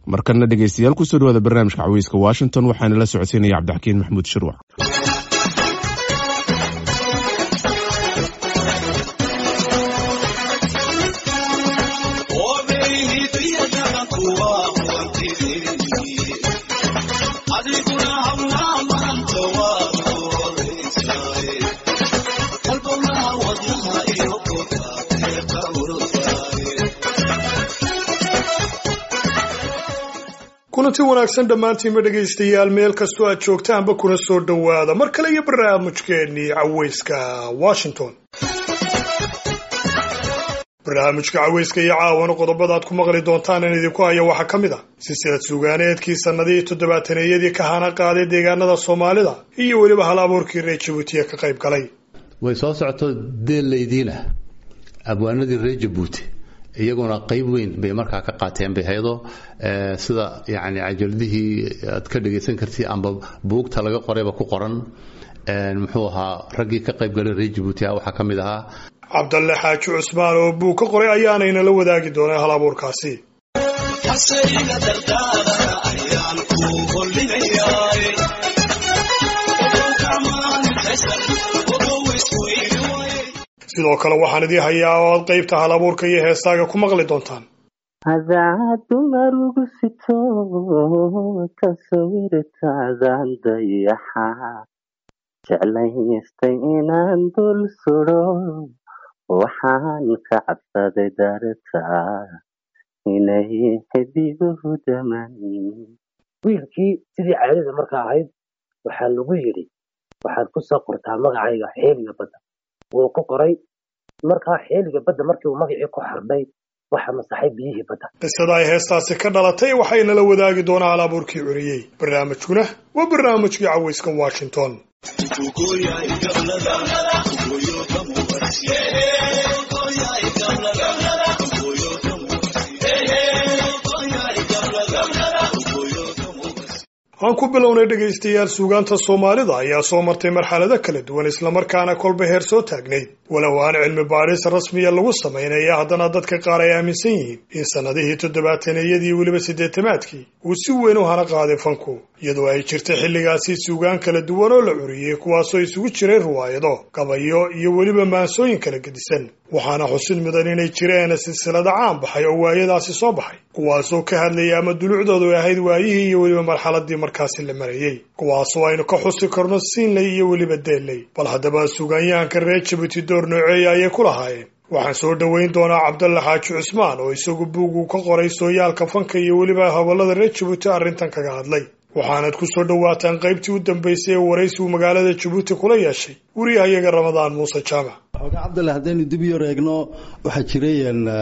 markana dhegeystayaal kusoo dhawaada barnaamijka caweyska washington waxaana la socodsiinaya cabdixakiin maxamuud shirwac kulanti wanaagsan dhammaantiinba dhegaystayaal meel kastoo aad joogtaanba kuna soo dhowaada mar kale iyo barnaamijkeennii caweyska washington barnaamijka caweyska iyo caawana qodobada aad ku maqli doontaan in idinku haya waxaa ka mid ah silsilad suugaaneedkii sannadihii toddobaataneyadii ka hana qaaday deegaanada soomaalida iyo weliba hal abuurkii reer jabuutiya ka qayb galay way soo socoto deellaydiina abwaanadii reer jabuuti iyaguna qayb weyn bay markaa ka qaateen bay haydo sida yani cajaladihii aad ka dhagaysan kartid amba buugta laga qorayba ku qoran muxuu ahaa raggii ka qayb galay reer jabuuti ah waxaa ka mid ahaa cabdalle xaaji cusmaan oo buug ka qoray ayaanayna la wadaagi doonaa hal abuurkaasi sidoo kale waxaan idii hayaa oo aad qaybta hal abuurka iyo heestaaga ku maqli doontaan hadaad dumar ugu sito ka sawirtaadan dayaxa jeclaystay inaan dul sudo waxaan ka cabsaday dartaa inay xidiguhu daman wiilkii sidii caadada marka ahayd waxaa lagu yidhi waxaad ku soo qortaa magacayga xeeliga badda wuu ku qoray markaa xeeliga badda markii uu magacii ku xardhay waxa masaxay biyihii badda qisada ay heestaasi ka dhalatay waxayna la wadaagi doonaa hal abuurkii curiyey barnaamijkuna waa barnaamijkii caweyska washington aan ku bilownay dhegaystayaal suugaanta soomaalida ayaa soo martay marxalado kala duwan islamarkaana kolba heer soo taagnayd walow aan cilmi baadhis rasmiya lagu samaynaya haddana dadka qaar ay aaminsan yihiin in sannadihii toddobaataneyadii weliba siddeetamaadkii uu si weyn u hana qaaday fanku iyadoo ay jirtay xilligaasi suugaan kala duwan oo la curiyey kuwaasoo isugu jiray ruwaayado gabayo iyo weliba maansooyin kala gedisan waxaana xusid mudan inay jireen silsilada caan baxay oo waayadaasi soo baxay kuwaasoo ka hadlayay ama dulucdoodu ahayd waayihii iyo weliba marxaladii markaasi la marayey kuwaasoo aynu ka xusi karno siinley iyo weliba deelley bal haddaba suugaanyahanka reer jabuuti door nooceeya ayay ku lahaayeen waxaan soo dhoweyn doonaa cabdalle xaaji cusmaan oo isagu buugu ka qoray sooyaalka fanka iyo weliba hobolada reer jabuuti arrintan kaga hadlay waxaanad ku soo dhowaataan qaybtii u dambaysay ee waraysigu magaalada jabuuti kula yeeshay wariyahayaga ramadaan muuse jaamac xoogaa cabdalle haddaynu dib yar eegno waxaa jiray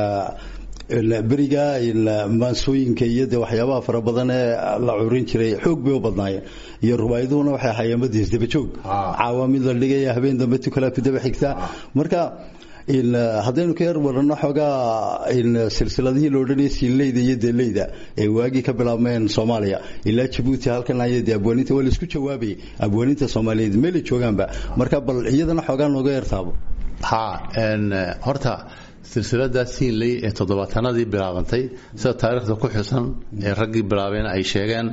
beriga maansooyinka iyo de waxyaabaha fara badan ee la curin jiray xoog bay u badnaayeen iyo ruwaayaduhuna waxay ahaayeen madiis dabajoog caawa mid la dhigaya habeen dambe tukala ku daba xigta marka haddaynu ka yar warano xoogaa silsiladihii la odhanayay siinleyda iyo deeleyda ee waagii ka bilaabmeen soomaaliya ilaa jabuuti halkan ay de abwaaninta waa laisku jawaabayay abwaaninta soomaaliyeed meelay joogaanba marka bal iyadana xoogaa nooga yartaabo ha horta silsilada siinley ee toddobaatanadii bilaabantay sida taariikhda ku xusan ee raggii bilaabeen ay sheegeen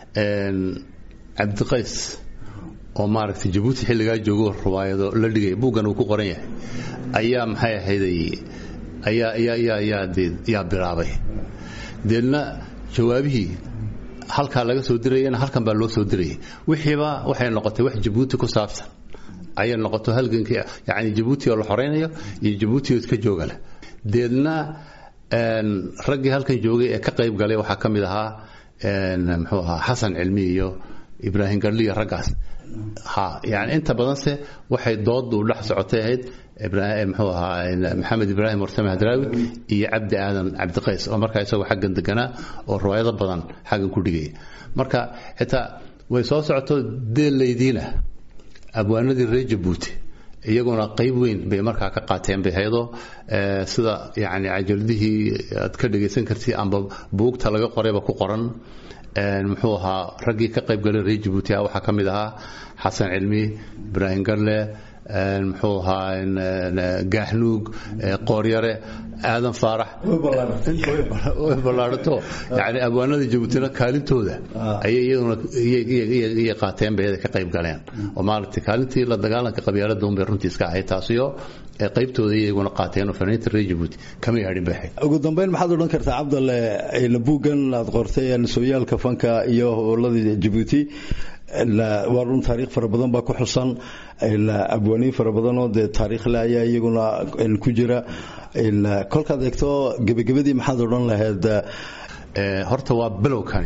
cabdiqays oo maaragtay jabuuti xilligaa joogo ruwaayado la dhigay buuggan uu ku qoran yahay ayaa maxay ahayday ayaa ayaa ayaa ayaa dee yaa bilaabay deedna jawaabihii halkaa laga soo dirayana halkan baa loo soo dirayay wixiiba waxay noqotay wax jabuuti ku saabsan ayay noqoto halgankii yacni jabuuti oo la xoraynayo iyo jabuuti oo iska jooga leh deedna raggii halkan joogay ee ka qayb galay waxaa ka mid ahaa muxuu ahaa xasan cilmi iyo ibraahim garli iyo raggaas ha yani inta badanse waxay doodu dhex socotay ahayd muxuu ahaa maxamed ibraahim warsame hadraawi iyo cabdi aadan cabdiqays oo markaa isagoo xaggan deganaa oo riwaayado badan xaggan ku dhigaya marka xitaa way soo socoto deellaydiina abwaanadii reer jabuuti iyaguna qayb weyn bay markaa ka qaateen bay haydo sida yani cajaladihii aad ka dhagaysan kartid amba buugta laga qorayba ku qoran muxuu ahaa raggii ka qayb galay reer jabuuti ah waxaa ka mid ahaa xasan cilmi ibraahim garle muxuu ahaa gaaxnuug qooryare aadan faarax way ballaadhato yani abwaanada jabuutina kaalintooda ayay iyaduna iyay qaateen bay ka qayb galeen oo maaragtay kaalintii la dagaalanka qabyaalada unbay runtii iska ahayd taasiyo qaybtooda iyaguna qaateen oo fanaaniinta reer jabuuti kama yaadhin bay ahayd ugu dambeyn maxaad odhan kartaa cabdalle buuggan aad qortay sooyaalka fanka iyo howladii jabuuti waa run taariikh fara badan baa ku xusan abwaaniin fara badanoo dee taariikhle ayaa iyaguna ku jira kolkaad eegto gebagabadii maxaad odhan lahayd horta waa bilowkani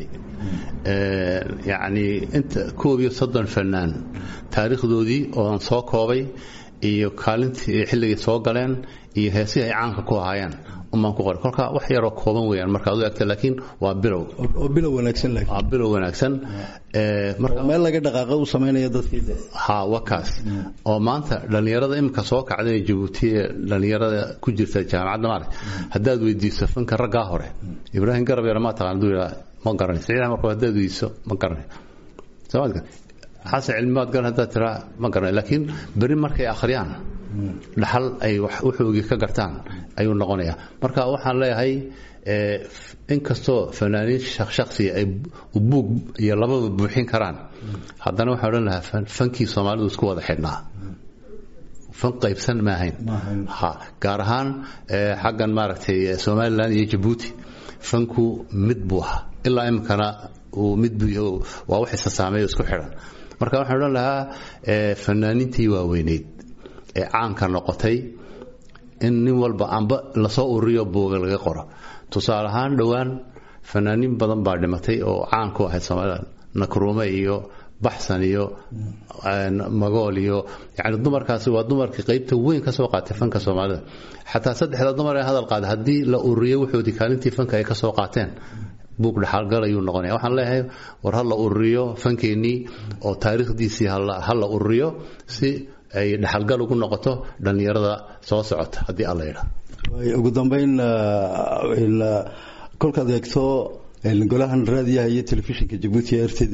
yacni inta koob iyo soddon fanaan taariikhdoodii ooan soo koobay iyo kaalintii xilligay soo galeen iyo heesihii ay caanka ku ahaayeen umaan ku qoray kolka wax yaroo kooban weeyaan markaad u egta laakiin waa bilow oo bilow wanaagsan laakiin waa bilow wanaagsan marka meel laga dhaqaaqa u sameynaya dadkii ha wakaas oo maanta dhalinyarada imika soo kacday jabuuti ee dhalinyarada ku jirta jaamacadda maarag haddaad weydiiso fanka raggaa hore ibraahim garab yar ma taqaan duu yidhaa ma garanay siciid marka haddaad weydiiso ma garanay soomaadka xasan cilmibaad garan haddaad tiraa ma garanay laakiin beri markay akhriyaan dhaxal ay wuxoogii ka gartaan ayuu noqonayaa marka waxaan leeyahay inkastoo fanaaniin shaksiya ay buug iyo lababa buuxin karaan haddana waxaan odhan lahaa fankii soomaalidu isku wada xidhnaa fan qaybsan ma ahayn ha gaar ahaan xaggan maaragtay somalilan iyo jabuuti fanku mid buu ahaa ilaa iminkana uu mid buu yahay waa wax isa saameeyo isku xidhan marka waxaan odhan lahaa fanaaniintii waaweyneyd ee caanka noqotay in nin walba amba lasoo ururiyo buuga laga qoro tusaale ahaan dhowaan fanaaniin badan baa dhimatay oo caan ku ahayd soomaalida nakruume iyo baxsan iyo magool iyo yani dumarkaasi waa dumarkii qaybta weyn ka soo qaatay fanka soomaalida xataa saddexda dumar ee hadal qaada haddii la ururiyo wuxoodii kaalintii fanka ay ka soo qaateen buug dhaxaalgal ayuu noqonaya waxaan leeyahay war ha la ururiyo fankeenii oo taariikhdiisii ha la ururiyo si ay dhaxalgal ugu noqoto dhallinyarada soo socota haddii alla yidhaa ugu dambeyn kolkaad eegto golahan raadiyaha iyo telefishinka jabuuti r t d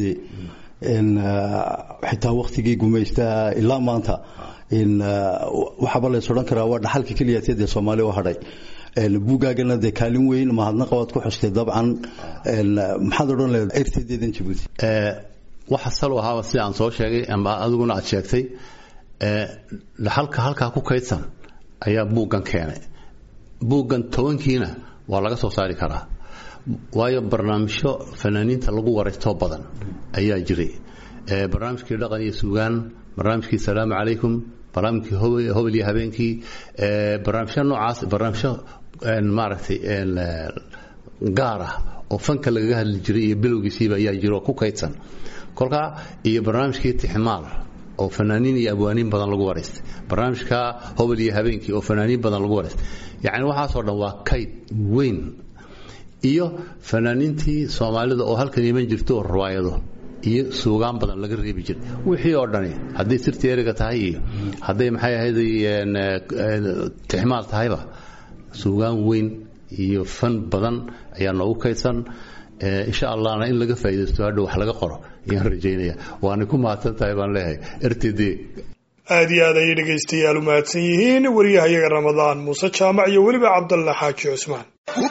xitaa waktigii gumaystaha ilaa maanta waxaaba lays odhan karaa waa dhaxalka keliyaatee dee soomaali u hadhay buugaagana dee kaalin weyn mahadnaqa waad ku xustay dabcan maxaad odhan lahayd r t d dan jabuuti waxa salo ahaaba sida aan soo sheegay ama adiguna aad sheegtay dhaxalka halkaa ku kaydsan ayaa buuggan keenay buuggan tobankiina waa laga soo saari karaa waayo barnaamijyo fanaaniinta lagu waraystoo badan ayaa jiray barnaamijkii dhaqan iyo suugaan barnaamijkii salaamu calaykum barnaamijkii hobel iyo habeenkii barnaamijyo noocaas barnaamijyo maaragtay gaar ah oo fanka lagaga hadli jiray iyo bilowgiisiiba ayaa jiro ku kaydsan kolkaa iyo barnaamijkii tixmaal oo fanaaniin iyo abwaaniin badan lagu waraystay barnaamijka hobel iyo habeenkii oo fanaaniin badan lagu waraystay yacni waxaasoo dhan waa kayd weyn iyo fanaaniintii soomaalida oo halkan iman jirto oo riwaayado iyo suugaan badan laga reebi jiray wixii oo dhani hadday sirti eriga tahay iyo hadday maxay ahayd tixmaal tahayba suugaan weyn iyo fan badan ayaa noogu kaydsan insha allahna in laga faa'iidaysto hadhow wax laga qoro ayaan rajaynaya waana ku mahadsan tahay baan leeyahay r t d aad iyo aad ayay dhegaystayaal u mahadsan yihiin wariyahayaga ramadaan muuse jaamac iyo weliba cabdalla xaaji cusmaan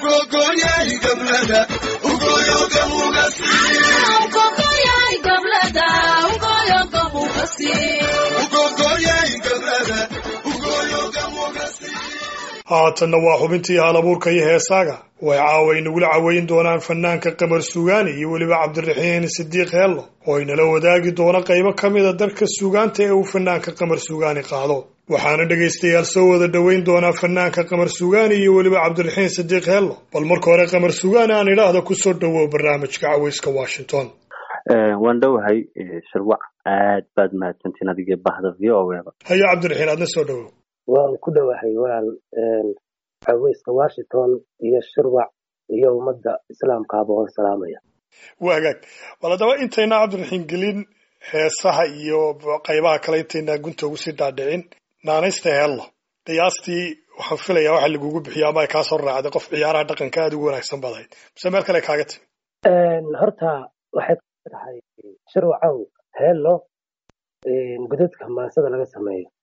haatanna waa xubintii halabuurka iyo heesaaga way caawa inagula caweyn doonaan fanaanka qamar suugaani iyo weliba cabdiraxiin sidiiq heello oo inala wadaagi doono qaybo ka mida darka suugaanta ee uu fanaanka qamar suugaani qaado waxaana dhegaystayaal soo wada dhoweyn doonaa fanaanka qamar suugaani iyo weliba cabdiraxiin sidiiq heello bal marka hore qamar suugaani aan idhaahda kusoo dhowow barnaamijka caweyska washington waan dhowahay shirwac aad baad mahadsantiin adigee bahda v o eba hayo cabdiraxiin aadna soo dhowow waan ku dhowahay walaal caweyska washington iyo shirwac iyo ummadda islaamkaaba oon salaamaya waa hagaag bal haddaba intayna cabdiraxiin gelin heesaha iyo qaybaha kale intayna gunta ugu sii dhaadhicin naanaysta heello qiyaastii waxaan filayaa waxa lagugu bixiyo ama ay kaa soo raacday qof ciyaaraha dhaqanka aada ugu wanaagsan badahayd mise meel kale kaaga timi horta waxay ka tahay shirwacow heello godadka maansada laga sameeyo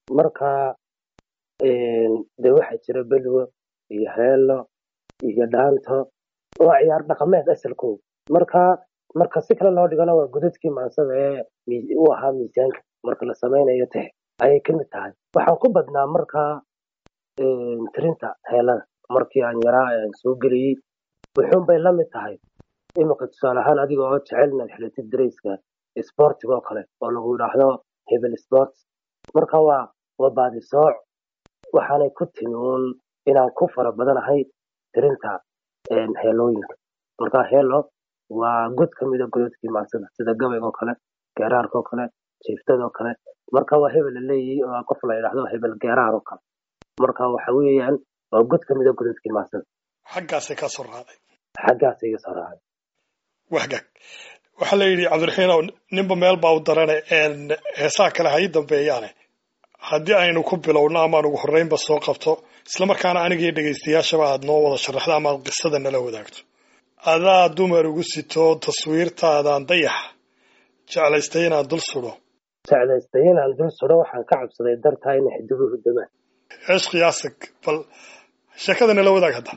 marka dee waxaa jira belwo iyo heelo iyo dhaanto waa ciyaar dhaqameed asalkooda marka marka si kale loo dhigana waa godadkii maansada ee u ahaa miisaanka marka la samaynayo tex ayay ka mid tahay waxaan ku badnaa markaa tirinta heelada markii aan yaraa aan soo geliyey wuxuun bay la mid tahay iminka tusaale ahaan adiga oo jecel inaad xilatid darayska sportiga oo kale oo lagu yidhaahdo hebel sports marka waa waa baadisooc waxaanay ku timi uun inaan ku fara badanahay tirinta heelooyinka marka heelo waa god ka mida godadkii maansada sida gabayga oo kale geeraarka oo kale jiiftada oo kale marka waa hebel la leeyahay oo qof la yidhaahdo hebel geeraar oo kale marka waxa weeyaan waa god ka mida godadkii maansada xaggaasay ka soo raacday xaggaas iga soo raacay wahgaag waxaa la yidhi cabdiraxiinow ninba meel baa u darane heesaha kale ha ii dambeeyaane haddii aynu ku bilowno amaan ugu horreynba soo qabto islamarkaana anigii dhegaystayaashaba aad noo wada sharaxdo ama aad qisada nala wadaagto adaa dumar ugu sito taswiirtaadaan dayaxa jeclaystay inaan dul sudo jeclaystay inaan dul sudo waxaan ka cabsaday dartaa inay xidigu hudamaan cishqiyaasig bal sheekada nala wadaag hadda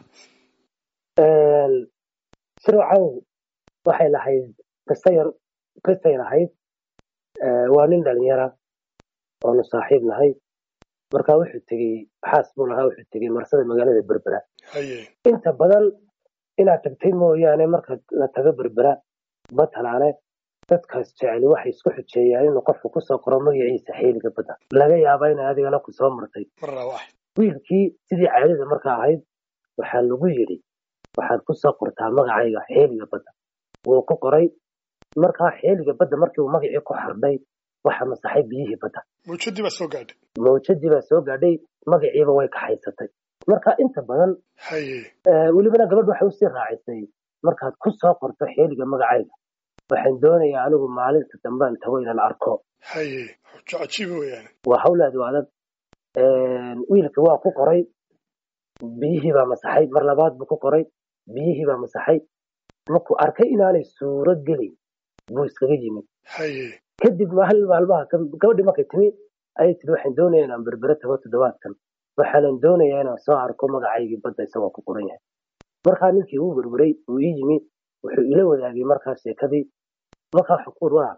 sirwacow waxay lahayd qisayar qisay lahayd waa nin dhalinyara oonu saaxiib nahay marka wuxuu tegey xaas buu lahaa wuxuu tegey marsada magaalada berbera haye inta badan inaad tagtay mooyaane marka la tago berbera batalaane dadkaas jeceli waxay isku xujeeyaan inuu qofku kusoo qoro magaciisa xeeliga badda laga yaaba inay adigana ku soo martay marna wax wiilkii sidii caadada marka ahayd waxaa lagu yidhi waxaad ku soo qortaa magacayga xeeliga badda wuu ku qoray markaa xeeliga badda markii uu magacii ku xardhay waxa masaxay biyihii badda mawjadii baa soo gaadhay mawjadii baa soo gaadhay magaciiba way kaxaysatay marka inta badan haye welibana gabadh waxay usii raacisay markaad ku soo qorto xeeliga magacayga waxaan doonayaa anigu maalinta dambaan tago inaan arko haye xujo cajiiba weeyaan waa hawlaadu adag wiilka waa ku qoray biyihii baa masaxay mar labaad buu ku qoray biyihii baa masaxay markuu arkay inaanay suuro gelin buu iskaga yimid haye kadib maalin maalmaha gabadhii markay timi ayay tiri waxaan doonayaa inaan berbere tago toddobaadkan waxaanan doonayaa inaan soo arko magacaygii badda isagoo ku qoran yahay markaa ninkii uu berberay uu ii yimi wuxuu ila wadaagay markaa sheekadii markaa xukuur waa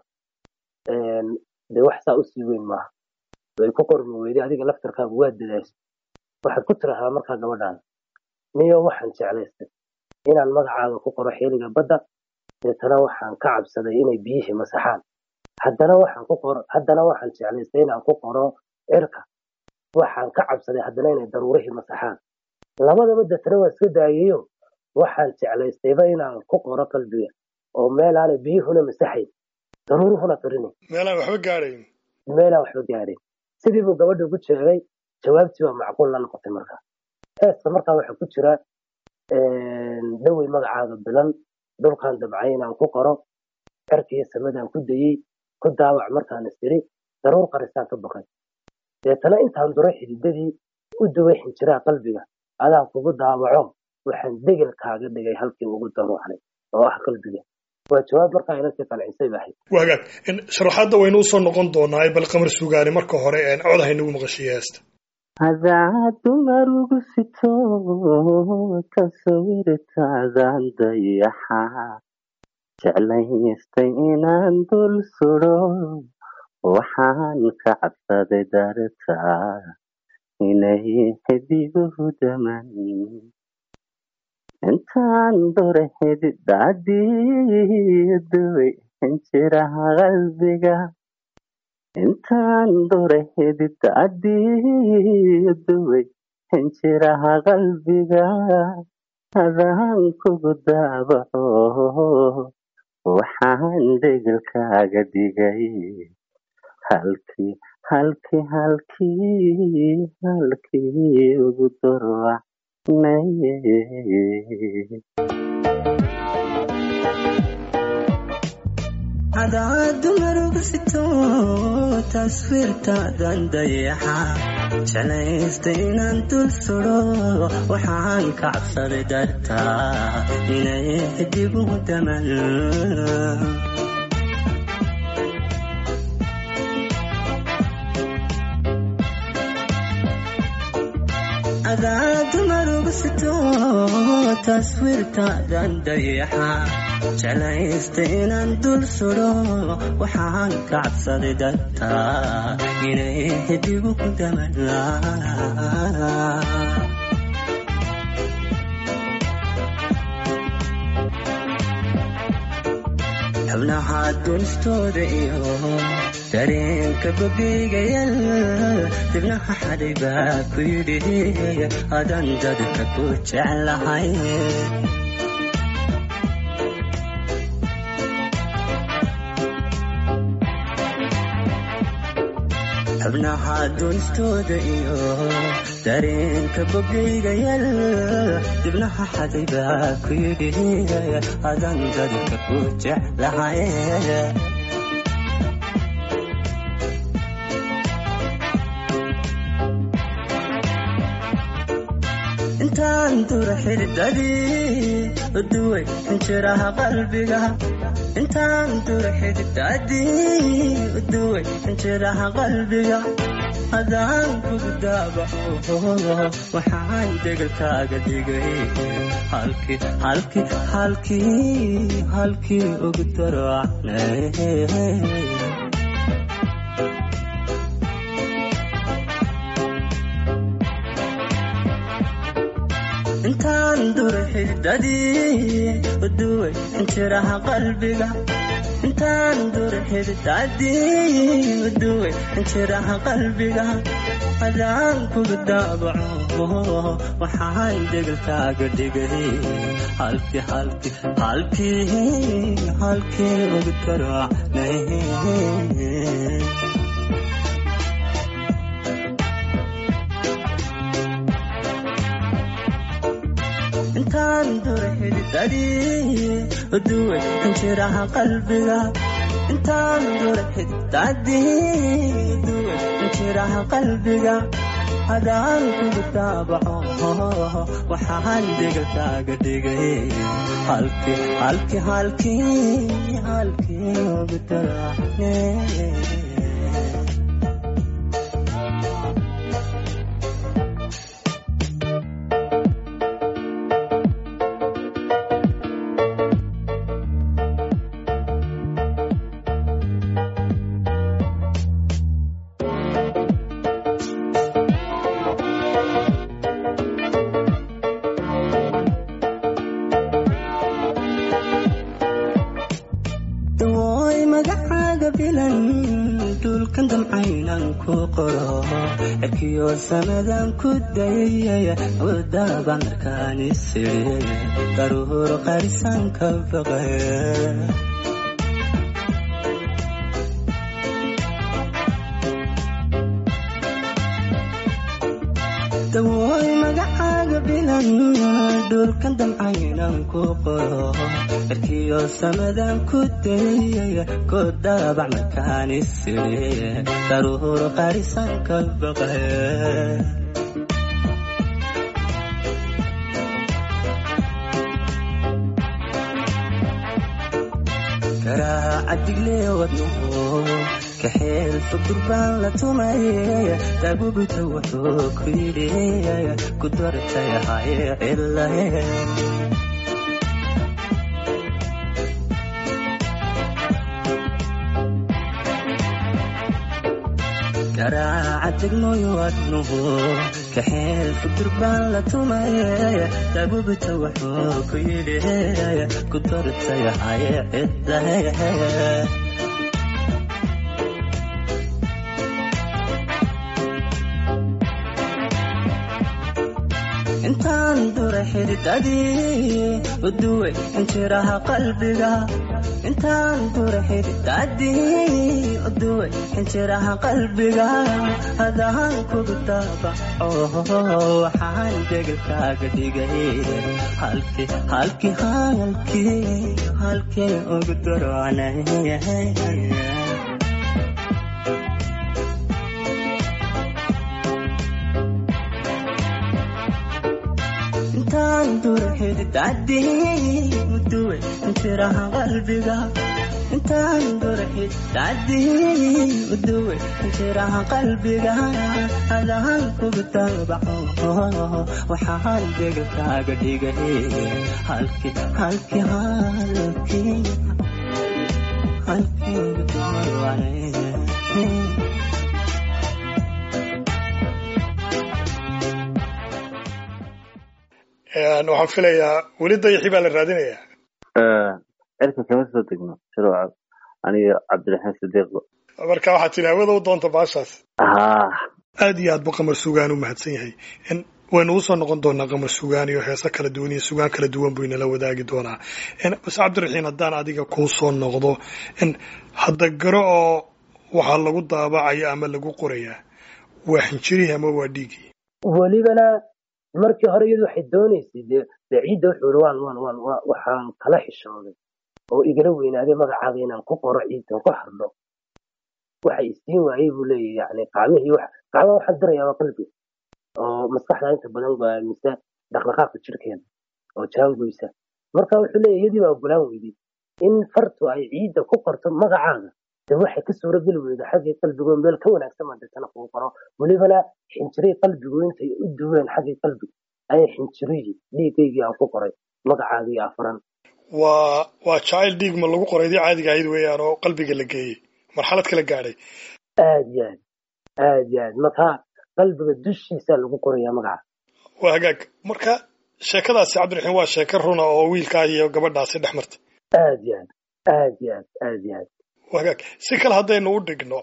dee wax saa usii weyn maaha way ku qormi weyday adiga laftarkaagu waa dadaashay waxaad ku tiraahdaa markaa gabadhaan niyo waxaan jeclaystay inaan magacaaga ku qoro xeeliga badda deetana waxaan ka cabsaday inay biyihii masaxaan haddana waxaan ku qoro haddana waxaan jeclaystay inaan ku qoro cirka waxaan ka cabsaday haddana inay daruurihii masaxaan labadaba deetana waa iska daayayo waxaan jeclaystayba inaan ku qoro qalbiga oo meelaanay biyuhuna masaxayn daruuruhuna qarinayn meelaan waxba gaadhayn meelaan waxba gaadhayn sidii buu gabadha ugu jeegay jawaabtii waa macquul la noqotay markaa heeska markaa waxaa ku jira dhowey magacaaga bilan dhulkaan dabcay inaan ku qoro cirkiiyo samadaan ku dayey ku daawac markaan istiri daruur qarisaan ka baqay deetana intaan duray xididadii u duway xinjiraa qalbiga adaan kugu daawaco waxaan degel kaaga dhigay halkii ugu daruucnay oo ah qalbiga waa jawaab markaa inantii qancisay ba ahayd wagaag sharaxaadda waynu usoo noqon doonaa bal qamar sugaani marka hore cod haynagu maqashiye heesta hadaa dumar ugu sito tasawirtaadaan dayaxa jeclaystay inaan dul sudo waxaan ka cabsaday dartaa inay xidiguhu daman intaan dore xididadiiduway xinjiraha qalbiga intaan dore xididadiiduway xinjiraha qalbiga adaan kugu daabaco waxaan degelkaaga dhigay halkii halkii halkii halkii ugu darwacnay hadaad dumar uga sito taswiirtaadan dayaxa jeclaystay inaan dul sudo waxaan ka cabsaday dartaa inay xidigu daman adaa dumar ugu sito taswiirtaadan dayaxa jeclaysta inaan dul sudo waxaan ka cabsaday dartaa inay xidigu ku damanaa xubnaha dunistooda iyo dareenka bogigayal dibnaha xaday baa ku yidhi adan dadka ku jeclahay xubnaha dunistooda iyo dareenka bogigayal dibnaha xaday baa ku yidhi adan dadka ku jeclahay intaan dura xididadii uduway injiraha qalbiga intaan dura xididadii uduway injiraha qalbiga hadaan kugu daabaco waxaan degalkaaga dhigay halkii halkii halkii halkii ugu daracnay intaan dura xididadii uduway injiraha qalbiga intaan dura xididadii uduway injiraha qalbiga hadaan kugu daabaco waxaan degalkaaga dhigay halkii halkii halkii halkii ugu daracnay intaan dura xididadii uduway injiraha qalbiga intaan dura xididadii uduway injiraha qalbiga hadaan kugu daabaco waxaan degalkaaga dhigay halkii halkii halkii halkii ugu daracnay dawooy magacaaga bilan dhulkan damcaynan ku qoro cirkiyo sanadan ku dayay wadaba markaan isiri daruur qarisan ka baqay dawooy magacaaga bilan dhulkan damcaynan ku qoro cirkiyo samadan ku dayay ku dabac markaan isiri daruur qarisan ka baqay garaaca digle wadnuhu kaxeel fudur baan la tumay dagubuta wuxuu ku yidhi ku dartay hay cilahe garaaca degmoy wadnuhu kaxeel fudur baan la tumay dagubuta wuxuu ku yidhi ku dartay hay cilahe intaan dura xididadii uduway injiraha qalbiga intaan dura xididadii uduway injiraha qalbiga hadaan kugu daabaco waxaan degalkaaga dhigay halkii halkii halkii halkii ugu darocnay intaan dura xididadii uduway injiraha qalbiga intaan durxid tacdii uduwe injiraha qalbiga adaan kugu taabaco waxaan degkaaga dhigay halki halki halki halkii dumarwaye waxaan filayaa weli dayaxii baa la raadinayaa cirka kama soo degno sharwac aniga cabdiraxiin sidiiqo marka waxaad tilaawada u doonta baashaas haa aad iyo aad buu qamar sugaan u mahadsan yahay waynu usoo noqon doonaa qamar sugaan iyo heese kala duwan iyo sugaan kala duwan buu inala wadaagi doonaa base cabdiraxiin haddaan adiga kuu soo noqdo hadda garo oo waxaa lagu daabacaya ama lagu qorayaa waa xinjirihii ama waa dhiigii welibana markii hore iyadu waxay doonaysay dee dee ciidda wuxuu yihi waan waan waan wa- waxaan kala xishooday oo igala weynaaday magacaaga inaan ku qoro ciidan ku xardho waxa isiin waayey buu leeyahy yani qaamihii wax qaamaha waxaan dirayaa waa qalbi oo maskaxda inta badan go'aamisa dhaqdhaqaaqa jirkeeda oo jaangoysa marka wuxuu leeyahy iyadii baa ogolaan weyday in fartu ay ciidda ku qorto magacaaga de waxay ka suurageli weyda xaggii qalbigoo meel ka wanaagsan baa deetana kugu qoro welibana xinjiray qalbigu intay u duween xaggii qalbiga ayay xinjirihii dhiigaygii aan ku qoray magacaagii afaran waa waa jacayl dhiig ma lagu qoray dii caadiga ahayd weeyaan oo qalbiga la geeyey marxalad kala gaadhay aad iyo aad aad iyo aad marka qalbiga dushiisaa lagu qorayaa magaca waa hagaag marka sheekadaasi cabdiraxiin waa sheeko runa oo wiilkaa iyo gabadhaasi dhex martay aad iyo aad aad iyo aad aad iyo aad waa hagaag si kale haddaynu u dhigno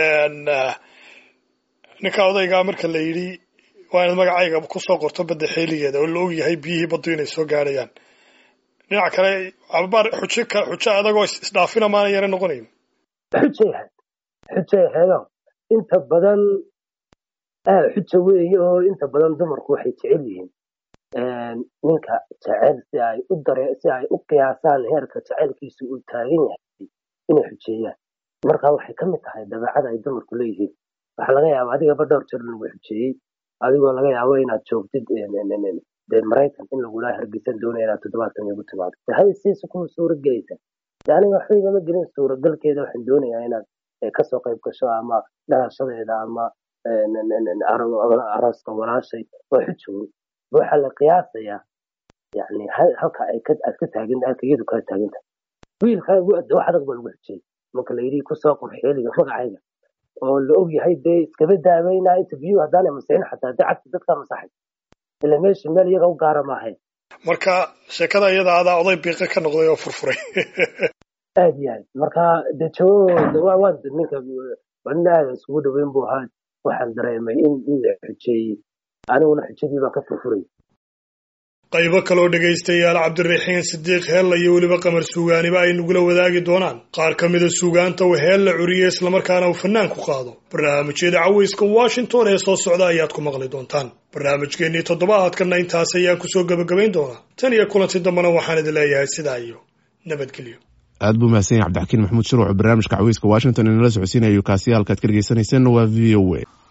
ninka odaygaa marka la yidhi waa inaad magacayga kusoo qorto badda xeeligeeda oo la og yahay biyihii baddu inay soo gaadhayaan dhinaca kale ababaar xujo ka xujo adagoo is- isdhaafina maana yara noqonayn xujay ahayd xujay ahaydoo inta badan ah xuja weeye oo inta badan dumarku waxay jecel yihiin ninka jecel si ay u dare si ay u qiyaasaan heerka jecelkiisu uu taagan yahay inay xujeeyaan marka waxay ka mid tahay dabeecada ay dumarku leeyihiin waxaa laga yaabaa adigaba dhowr jeer lagu xujeeyey adigoo laga yaabo inaad joogtid dee maraykan in lagula hargeysan doonaya inaad toddobaadkan igu timaado de hay siisu kuma suura gelaysa de aniga waxba igama gelin suuragalkeeda waxaan doonayaa inaad eh, kasoo qayb gasho ama dhalashadeeda ama eh, n- n- n- aro- arooska walaashay waa xujoon waxaa la qiyaasayaa yani ha- halka ay ka aad ka taagan halka iyadu kaa taagan tahay wiilkaagu wax adag baa lagu xujiyey marka la yidhi kusoo qor xeeliga magacayga oo la og yahay dee iskaba daaweynaa inta biyuhu haddaanay masixin xataa dee cagta dadkaa masaxay ila meesha meel iyaga u gaara maahayn marka sheekada iyada adaa oday biiqa ka noqday oo furfuray aad iyo aad marka de jawabooda waa waan ninka wadna aada isugu dhaweyn buu ahaa waxaan dareemay in in la xujeeyey aniguna xujadii baan ka furfuray qaybo kaloo dhegaystayaal cabdiraxiin sidiiq heella iyo weliba qamar suugaaniba ay nagula wadaagi doonaan qaar ka mida suugaanta uu heella curiye islamarkaana uu fanaan ku qaado barnaamijyada caweyska washington ee soo socda ayaad ku maqli doontaan barnaamijkeennii toddobaadkanna intaas ayaan kusoo gebagabayn doonaa tan iyo kulanti dambena waxaan idin leeyahay sidaa iyo nabadgelyo aad buu mahadsan yahay cabdixakiin maxamuud shuruuc barnaamijka caweyska washington inala socodsiinayo kaasi halkaad ka dhegeysaneyseen waa v o a